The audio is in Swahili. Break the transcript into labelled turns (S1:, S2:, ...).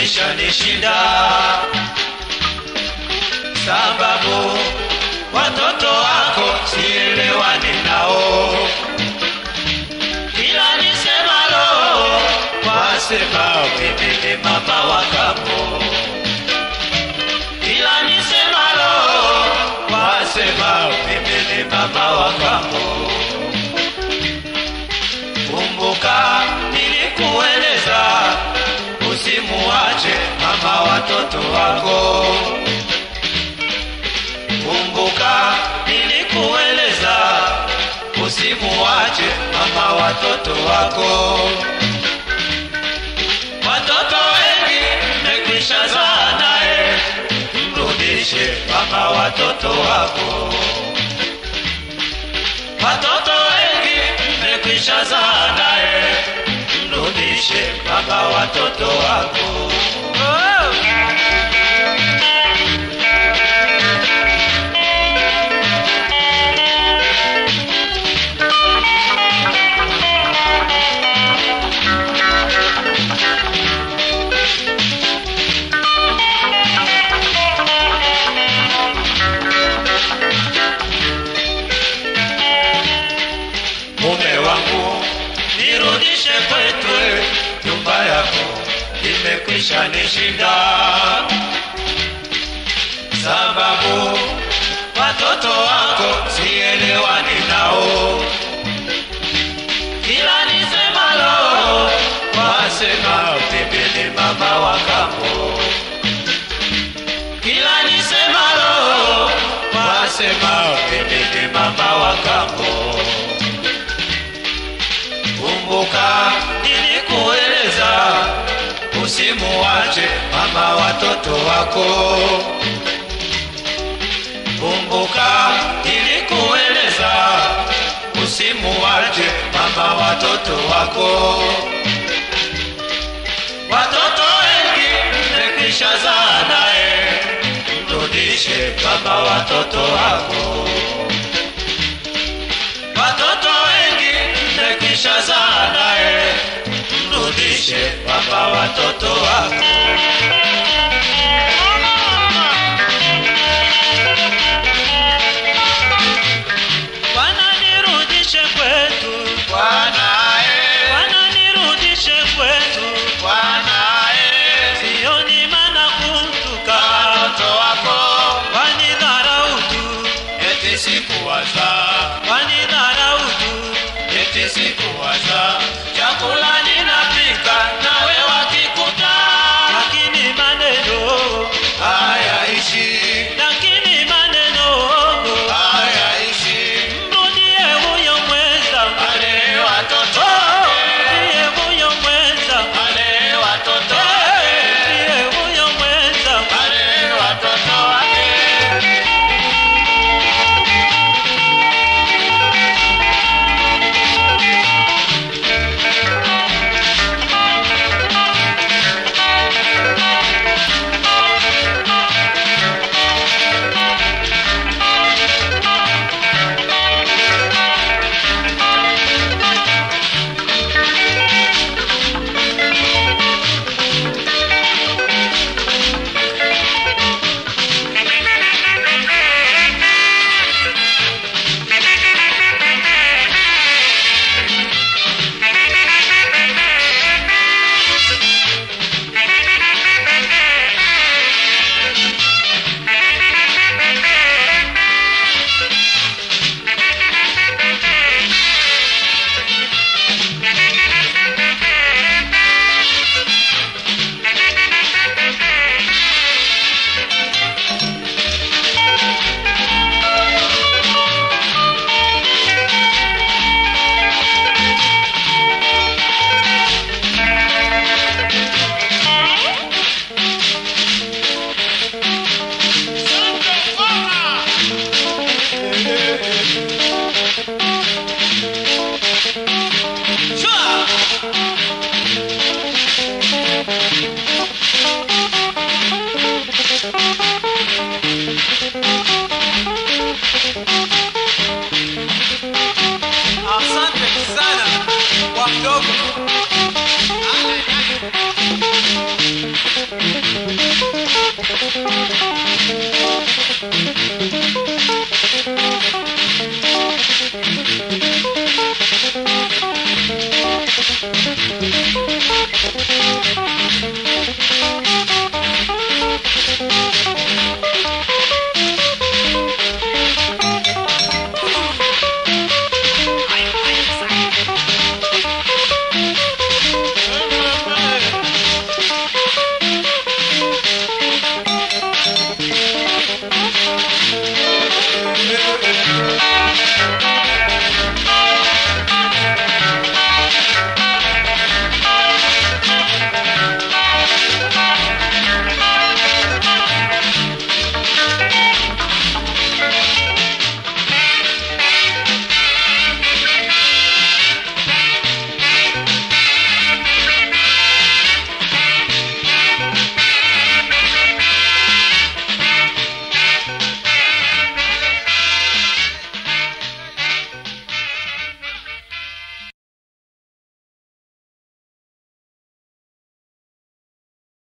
S1: imekwisha nishinda, sababu watoto wako sielewani nao, kila nisemalo wasema mimi ni mama wa kambo, kila nisemalo wasema mimi ni mama wa kambo. Kumbuka nilikueleza usimuache mama watoto wako. Kumbuka nilikueleza usimuache mama watoto wako. Watoto wengi mmekwisha zaa naye, mrudishe mama watoto wako. Watoto wengi mmekwisha zaa naye, mrudishe baba watoto wako. Mume wangu, nirudishe kwetu, nyumba yako imekwisha nishinda, sababu watoto wako sielewani nao, kila nisemalo wasema mimi ni mama wa kambo, kila nisemalo wasema mimi ni mama wa kambo. Kumbuka nilikueleza usimuache mama watoto wako. Kumbuka nilikueleza usimuache mama watoto wako. Watoto wengi mmekwisha zaa naye, mrudishe baba watoto wako. Watoto wengi mmekwisha zaa naye, mrudishe baba watoto wako.
S2: Bwana nirudishe kwetu, Bwana nirudishe kwetu, sioni maana kumtuka, wanidharau tu,
S1: Eti sikuwaza,
S2: wanidharau tu,
S1: eti sikuwaza, chakula ninapika nawe wakikuta
S2: lakini maneno,
S1: hayaishi,
S2: lakini maneno,
S1: hayaishi.
S2: mrudie huyo mweza,
S1: Ale watoto,
S2: mrudie huyo mweza,
S1: ale watoto,
S2: mrudie huyo mweza.
S1: ale watoto wake.
S2: mdogo
S1: Thank